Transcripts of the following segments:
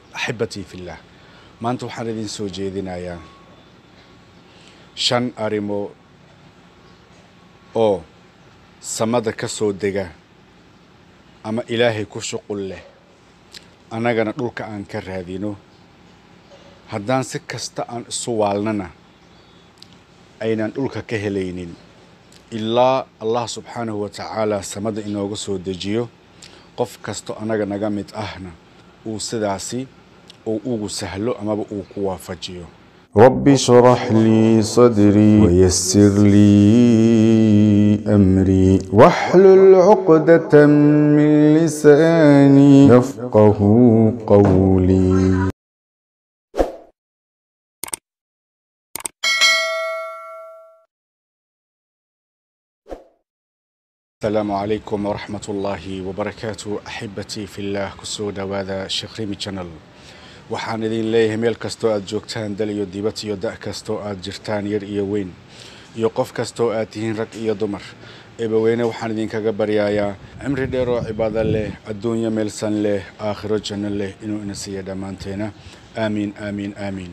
axibatii fillaah maanta waxaan idin soo jeedinayaa shan arrimo oo samada ka soo dega ama ilaahay ku shuqul leh annagana dhulka aan ka raadino haddaan si kasta aan isu waalnana aynan dhulka ka helaynin ilaa allah subxaanahu wa tacaala samada inooga soo dejiyo qof kasto annaga naga mid ahna uu sidaasi uu ugu sahlo amaba uu ku waafajiyo رب اشرح لي صدري ويسر لي أمري واحلل عقدة من لساني يفقه قولي asalaamu calaykum waraxmat ullaahi wabarakaatu axibatii fillaah kusoo dhowaada sheekh rimi channel waxaan idin leeyahay meel kastoo aad joogtaan dal iyo dibad iyo da' kastoo aad jirtaan yar iyo weyn iyo qof kastoo aad tihiin rag iyo dumar eebaweyne waxaan idinkaga baryayaa cimri dheer oo cibaado leh adduunyo meelsan leh aakhiro janno leh inuu ina siiya dhammaanteena aamiin aamiin aamiin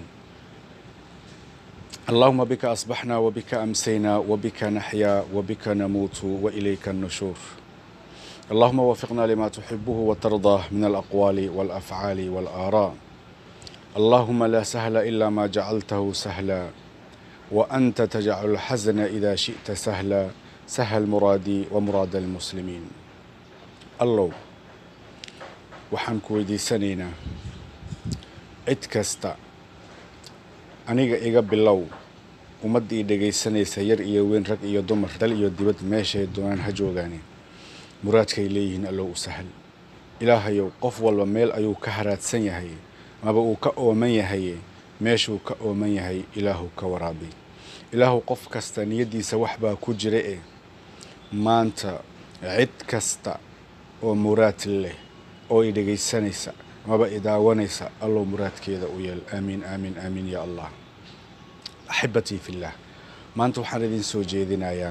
اللهم بك أصبحنا وبك أمسينا وبك نحيا وبك نموت وإليك النشور اللهم وفقنا لما تحبه وترضاه من الأقوال والأفعال والآراء اللهم لا سهل إلا ما جعلته سهلا وأنت تجعل الحزن إذا شئت سهلا سهل مرادي ومراد المسلمين الله waxaan ku weydiisanaynaa cid kasta aniga iga bilow ummaddii dhegaysanaysa yar iyo weyn rag iyo dumar dal iyo dibad meeshay doonaan ha joogaane muraadkay leeyihiin allow u sahal ilaahayow qof walba meel ayuu ka haraadsan yahay amaba uu ka ooman yahay meeshuu ka ooman yahay ilaahu ka waraabi ilaahu qof kasta niyaddiisa wax baa ku jira e maanta cid kasta oo muraad leh oo i dhegaysanaysa amaba i daawanaysa allow muraadkeeda u yeel aamiin aamiin aamiin yaa allah axibatii fillaah maanta waxaan idin soo jeedinayaa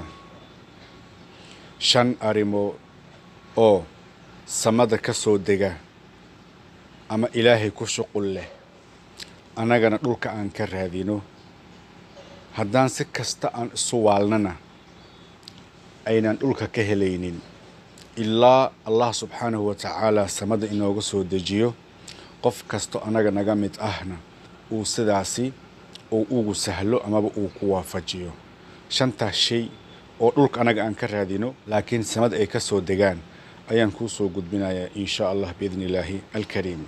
shan arrimo oo samada ka soo dega ama ilaahay ku shuqul leh annagana dhulka aan ka raadino haddaan si kasta aan isu waalnana aynan dhulka ka helaynin ilaa allah subxaanahu wa tacaala samada inooga soo dejiyo qof kasto annaga naga mid ahna uu sidaasi uu ugu sahlo amaba uu ku waafajiyo shantaas shay oo dhulka annaga aan ka raadino laakiin samada ay ka soo degaan ayaan kuu soo gudbinayaa insha allah biidni illaahi alkariim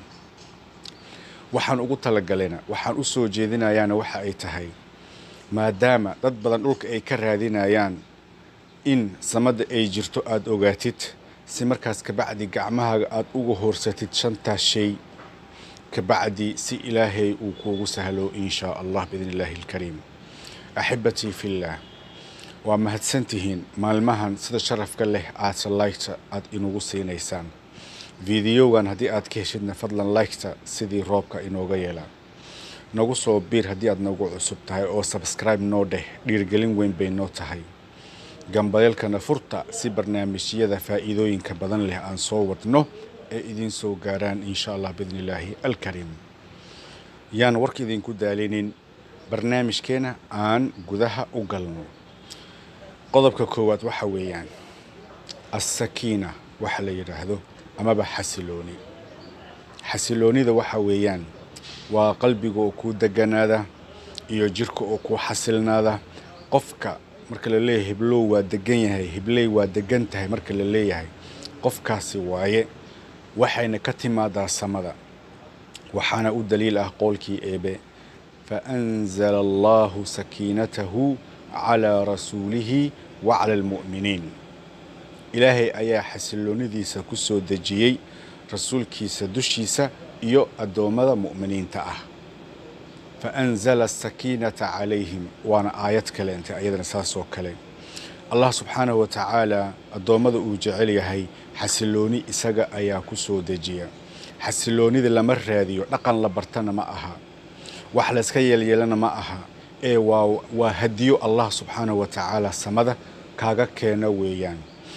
waxaan ugu talagalayna waxaan u soo jeedinayaana waxa ay tahay maadaama dad badan dhulka ay ka raadinayaan in samada ay jirto aada ogaatid si markaas kabacdi gacmahaaga aada uga horsatid shantaas shay kabacdi si ilaahay uu kuugu sahlo in shaa allah biidni illaahi alkariim axibatii fillaah waa mahadsantihiin maalmahan sida sharafka leh aadsa laygta aad inugu siinaysaan fideogan haddii aad ka heshidna fadlan laygta sidii roobka inooga yeelaa nagu soo biir haddii aad nagu cusub tahay oo sabskribe noo dheh dhiirgelin weyn bay noo tahay gambadeelkana furta si barnaamijyada faa'iidooyinka badan leh aan soo wadno ee idiin soo gaaraan insha allah biidni illaahi alkariim yaan warka idinku daalinin barnaamijkeena aan gudaha u galno qodobka koowaad waxa weeyaan assakiina waxa la yidhaahdo amaba xasilooni xasiloonida waxa weeyaan waa qalbiga oo kuu deganaada iyo jirka oo kuu xasilnaada qofka marka la leeyahay hiblow waa degan yahay hibley waa degan tahay marka la leeyahay qofkaasi waaye waxayna ka timaadaa samada waxaana u daliil ah qoolkii eebe fa anzala allahu sakiinatahu calaa rasuulihi wa cala almu'miniin ilaahay ayaa xasiloonidiisa ku soo dejiyey rasuulkiisa dushiisa iyo addoommada mu'miniinta ah fa anzala asakiinata calayhim waana aayad kale intay ayadana saasoo kale allah subxaanahu wa tacaala addoommada uu jecel yahay xasilooni isaga ayaa ku soo dejiya xasiloonida lama raadiyo dhaqan la bartana ma aha wax layska yeelyeelana ma aha ee waa waa hadiyo allah subxaanahu wa tacaala samada kaaga keena weeyaan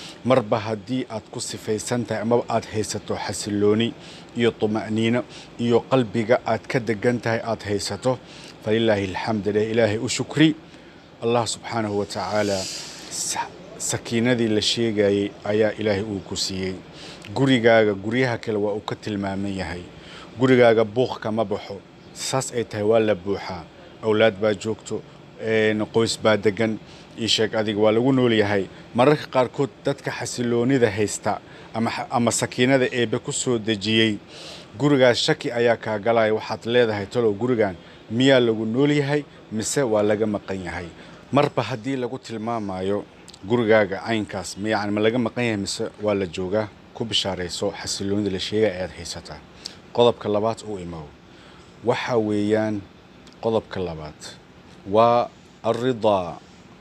marba haddii aad ku sifaysan tahay amaba aad haysato xasilooni iyo tuma'niino iyo qalbiga aad ka degan tahay aad haysato falilaahi alxamd leh ilaahay u shukri allah subxaanahu wa tacaala sakiinadii la sheegayey ayaa ilaahay uu ku siiyey gurigaaga guryaha kale waa uu ka tilmaaman yahay gurigaaga buuq kama baxo saas ay tahay waa la buuxaa awlaad baa joogto qoys baa degan io sheeg adiga waa lagu nool yahay mararka qaarkood dadka xasiloonida haysta ama sakiinada eebbe ku soo dejiyey gurigaas shaki ayaa kaa galaya waxaad leedahay talow gurigan miyaa lagu nool yahay mise waa laga maqan yahay marba haddii lagu tilmaamayo gurigaaga caynkaas yani ma laga maqan yahay mise waa la joogaa ku bishaarayso xasiloonida la sheegaya ayaad haysataa qodobka labaad u imow waxa weeyaan qodobka labaad waa alridaa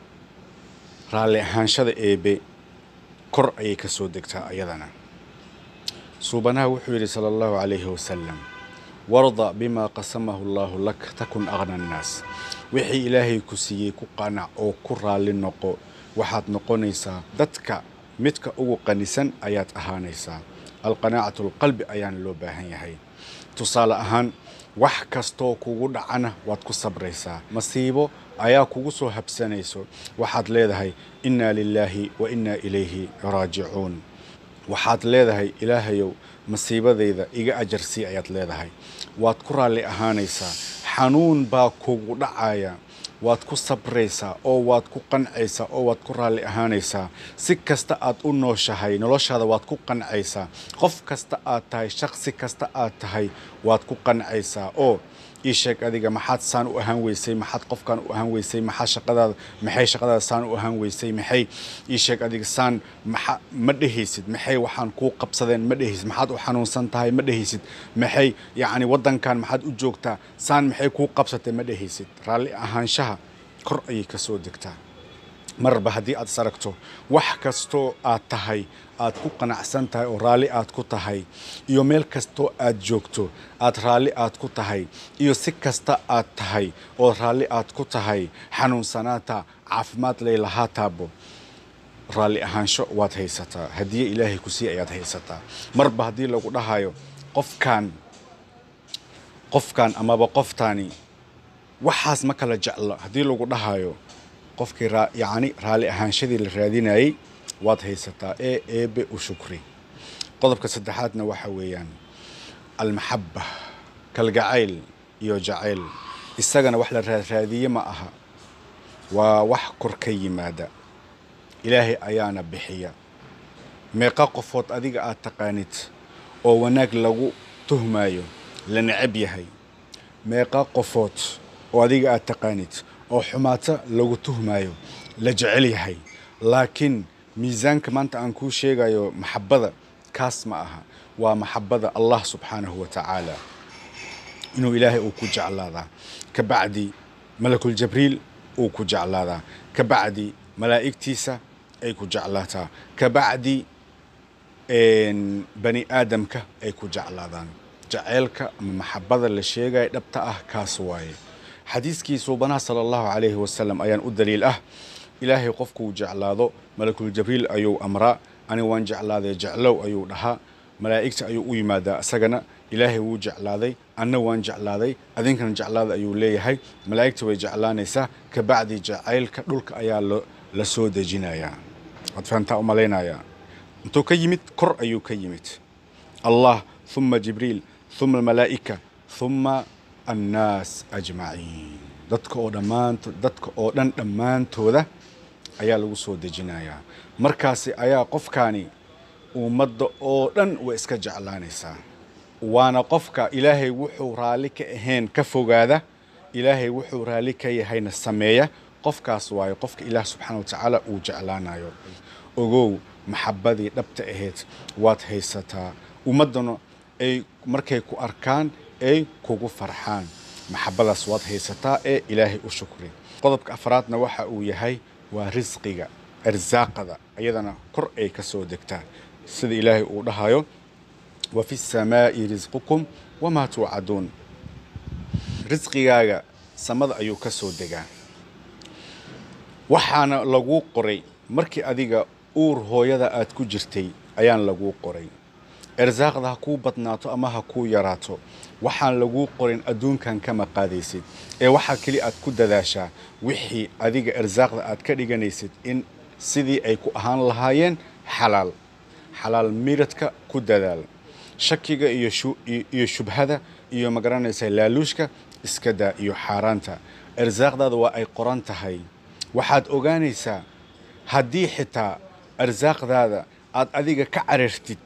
raalli ahaanshada eebe kor ayay ka soo degtaa ayadana suubanaha wuxuu yidhi sala allahu calayhi wasalam warda bimaa qasamahu allaahu lak takun aqna annaas wixii ilaahay ku siiyey ku qanac oo ku raalli noqo waxaad noqonaysaa dadka midka ugu qanisan ayaad ahaanaysaa alqanaacatu alqalbi ayaana loo baahan yahay tusaale ahaan wax kastoo kugu dhacana waad ku sabraysaa masiibo ayaa kugu soo habsanayso waxaad leedahay innaa lilaahi wa innaa ilayhi raajicuun waxaad leedahay ilaahayow masiibadayda iga ajarsii ayaad leedahay waad ku raalli ahaanaysaa xanuun baa kugu dhacaya waad ku sabraysaa oo waad ku qancaysaa oo waad ku raalli ahaanaysaa si kasta aad u nooshahay noloshaada waad ku qancaysaa qof kasta aad tahay shaqsi kasta aad tahay waad ku qancaysaa oo ii sheeg adiga maxaad saan u ahaan weysay maxaad qofkan u ahaan weysay maxaa shaqadaada maxay shaqadaada saan u ahaan weysay maxay ii sheeg adiga saan maxa ma dhehaysid maxay waxaan kuu qabsadeen ma dhehaysid maxaad u xanuunsan tahay ma dhehaysid maxay yacni waddankan maxaad u joogtaa saan maxay kuu qabsatay ma dhehaysid raalli ahaanshaha kor ayay ka soo degtaa marba haddii aad is aragto wax kastoo aad tahay aad ku qanacsan tahay oo raalli aad ku tahay iyo meel kastoo aad joogto aad raalli aad ku tahay iyo si kasta aad tahay oo raalli aad ku tahay xanuunsanaata caafimaad laylahaa taabo raalli ahaansho waad haysataa hadiye ilaahay ku sii ayaad haysataa marba haddii lagu dhahayo qofkan qofkan amaba qoftaani waxaas ma kala jeclo haddii lagu dhahayo qofkii yacni raalli ahaanshadii la raadinayey waad haysataa ee eebe u shukri qodobka saddexaadna waxa weeyaan almaxabba kalgacayl iyo jacayl isagana wax la raadraadiye ma aha waa wax kor ka yimaada ilaahay ayaana bixiya meeqa qofood adiga aad taqaanid oo wanaag lagu tuhmaayo la necab yahay meeqa qofood oo adiga aad taqaanid oo xumaato lagu tuhmaayo la jecel yahay laakiin miisaanka maanta aan kuu sheegayo maxabbada kaas ma aha waa maxabbada allah subxaanahu wa tacaala inuu ilaahay uu ku jeclaadaa ka bacdi malakul jabriil uu ku jeclaadaa ka bacdi malaa'igtiisa ay ku jeclaataa ka bacdi bani aadamka ay ku jeclaadaan jaceylka ama maxabbada la sheegaya dhabta ah kaas waaye xadiiskii suubanaha sala allahu calayhi wasalam ayaan u daliil ah ilaahay qofkuu jeclaado malakul jabriil ayuu amraa ani waan jeclaaday jeclow ayuu dhahaa malaa'igta ayuu u yimaadaa isagana ilaahay wuu jeclaaday anna waan jeclaaday adinkana jeclaada ayuu leeyahay malaa'igta way jeclaanaysaa ka bacdi jacaylka dhulka ayaa la soo dejinayaa waad fahantaa u malaynayaa intuu ka yimid kor ayuu ka yimid allah uma jibriil uma almalaa'ika uma annaas ajmaciin dadka oo dhammaanto dadka oo dhan dhammaantooda ayaa lagu soo dejinayaa markaasi ayaa qofkaani ummadda oo dhan way iska jeclaanaysaa waana qofka ilaahay wuxuu raalli ka ahayn ka fogaada ilaahay wuxuu raalli ka yahayna sameeya qofkaas waayo qofka ilaah subxaana wa tacaala uu jeclaanayo ogow maxabbadii dhabta ahayd waad haysataa ummaddana ay markay ku arkaan ay kugu farxaan maxabbadaas waad haysataa ee ilaahay u shukri qodobka afraadna waxa uu yahay waa risqiga arsaaqada ayadana kor ay ka soo degtaa sida ilaahay uu dhahayo wa fi samaa'i risqukum wamaa tuucaduun risqigaaga samada ayuu ka soo degaa waxaana laguu qoray markii adiga uur hooyada aad ku jirtay ayaan laguu qoray irsaaqda ha kuu badnaato ama ha kuu yaraato waxaan laguu qorin adduunkan kama qaadaysid ee waxaa keli aad ku dadaashaa wixii adiga irsaaqda aad ka dhiganaysid in sidii ay ku ahaan lahaayeen xalaal xalaal miradka ku dadaal shakiga iyo iyo shubhada iyo magaranaysa laaluushka iska daa iyo xaaraanta irsaaqdaada waa ay qoran tahay waxaad ogaanaysaa haddii xitaa irsaaqdaada aad adiga ka carartid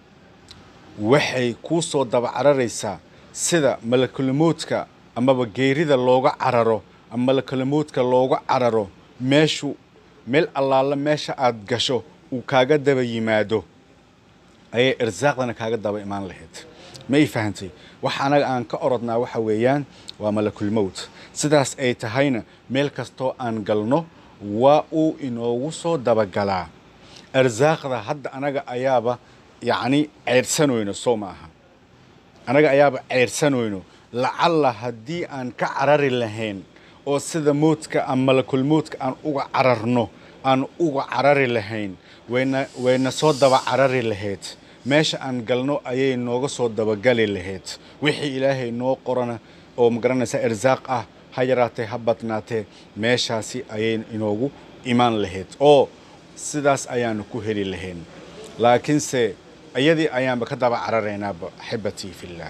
waxay kuu soo daba cararaysaa sida malakulamoodka amaba geerida looga cararo ama malakulamoodka looga cararo meeshu meel allaala meesha aad gasho uu kaaga daba yimaado ayay irsaaqdana kaaga daba imaan lahayd ma ii fahantay waxa anaga aan ka orodnaa waxa weeyaan waa malakulmowt sidaas ay tahayna meel kastoo aan galno waa uu inoogu soo dabagalaa irsaaqda hadda anaga ayaaba yacni ceydhsanayno soo ma aha anaga ayaaba ceydhsanayno lacalla haddii aan ka carari lahayn oo sida moodka ama malakulmoodka aan uga cararno aan uga carari lahayn wayna wayna soo daba carari lahayd meesha aan galno ayay nooga soo dabagali lahayd wixii ilaahay noo qorana oo magaranaysa irsaaq ah ha yaraatee ha badnaatee meeshaasi ayay inoogu imaan lahayd oo sidaas ayaanu ku heli lahayn laakiinse iyadii ayaanba ka daba cararaynaaba axibatii fillaah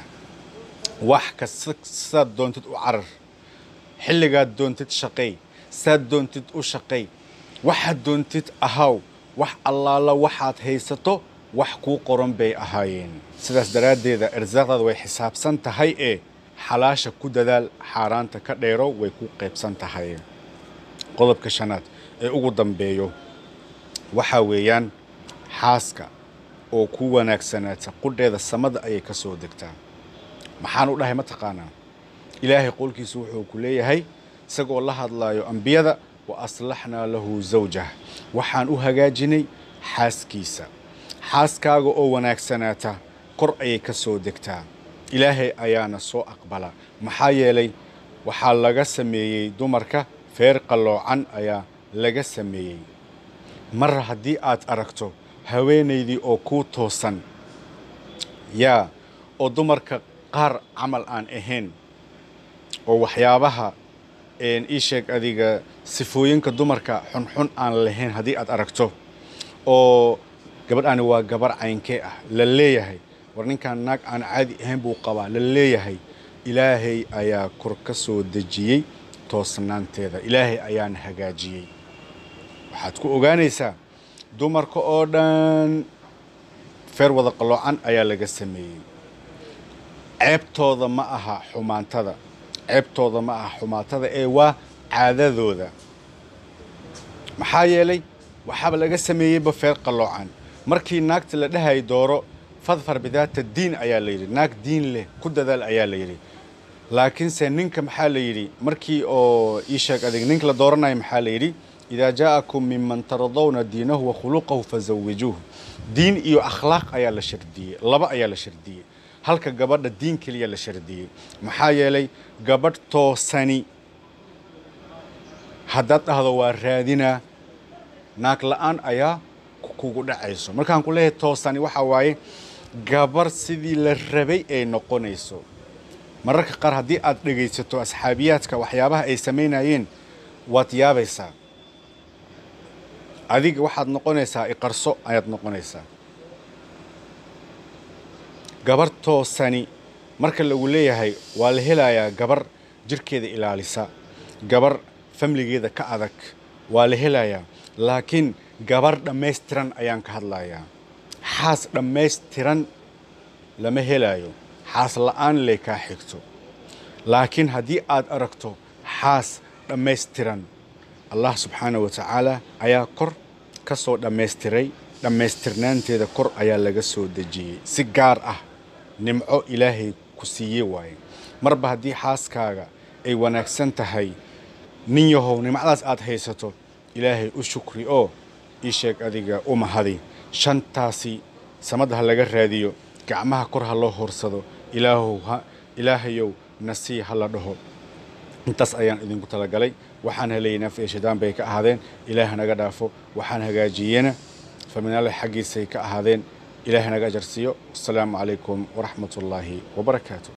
wax kasta saad doontid u carar xilligaad doontid shaqay saad doontid u shaqay waxaad doontid ahaw wax allaala waxaad haysato wax kuu qoran bay ahaayeen sidaas daraaddeeda irsaaqdaada way xisaabsan tahay ee xalaasha ku dadaal xaaraanta ka dheero way ku qaybsan tahay qodobka shanaad ee ugu dambeeyo waxaa weeyaan xaaska oo ku wanaagsanaata qudheeda samada ayay ka soo degtaa maxaan u dhahay ma taqaanaa ilaahay qowlkiisu wuxuu ku leeyahay isagoo la hadlaayo ambiyada wa aslaxnaa lahu zawjah waxaan u hagaajinay xaaskiisa xaaskaaga oo wanaagsanaata kor ayay ka soo degtaa ilaahay ayaana soo aqbala maxaa yeelay waxaa laga sameeyey dumarka feer qalloocan ayaa laga sameeyey mar haddii aad aragto haweenaydii oo kuu toosan yaa oo dumarka qaar camal aan ahayn oo waxyaabaha ii sheeg adiga sifooyinka dumarka xunxun aan lahayn haddii aad aragto oo gabadhaani waa gabar caynkee ah la leeyahay war ninkan naag aan caadi ahayn buu qabaa la leeyahay ilaahay ayaa kor ka soo dejiyey toosnaanteeda ilaahay ayaana hagaajiyey waxaad ku ogaanaysaa dumarka oo dhan feer wada qalloocan ayaa laga sameeyey ceebtooda ma aha xumaantada ceebtooda ma aha xumaantada ee waa caadadooda maxaa yeelay waxaaba laga sameeyeyba feer qalloocan markii naagta la dhahay dooro fadfar bidaata diin ayaa la yidhi naag diin leh ku dadaal ayaa la yidhi laakiinse ninka maxaa la yidhi markii oo ii sheeg adig ninka la dooranayo maxaa la yidhi idaa jaa'akum miman taradawna diinahu wa khuluqahu fazawijuuh diin iyo akhlaaq ayaa la shardiyey laba ayaa la shardiyey halka gabadha diin keliya la shardiyey maxaa yeelay gabadh toosani haddaad dhahdo waa raadinaa naag la-aan ayaa kugu dhacayso markaan ku leeyahay toosani waxaa waaye gabar sidii la rabay ay noqonayso mararka qaar haddii aad dhegaysato asxaabiyaadka waxyaabaha ay samaynayeen waad yaabaysaa adiga waxaad noqonaysaa iqarso ayaad noqonaysaa gabar toosani marka lagu leeyahay waa la helayaa gabar jirkeeda ilaalisa gabar famligeeda ka adag waa la helayaa laakiin gabar dhammaystiran ayaan ka hadlayaa xaas dhammaystiran lama helaayo xaas la-aan lay kaa xigto laakiin haddii aad aragto xaas dhammaystiran allah subxaana wa tacaala ayaa kor ka soo dhammaystiray dhammaystirnaanteeda kor ayaa laga soo dejiyey si gaar ah nimco ilaahay ku siiyey waaye marba haddii xaaskaaga ay wanaagsan tahay nin yahow nimcadaas aad haysato ilaahay u shukri oo ii sheeg adiga u mahadi shantaasi samada ha laga raadiyo gacmaha kor ha loo horsado ilaahow ha ilaahayow nasii ha la dhaho intaas ayaan idinku talagalay waxaan helayay naaf iyo shidaan bay ka ahaadeen ilaah naga dhaafo waxaan hagaajiyena faminaale xaggiisay ka ahaadeen ilaahay naga ajar siiyo wasalaamu calaykum waraxmat ullaahi wabarakaatu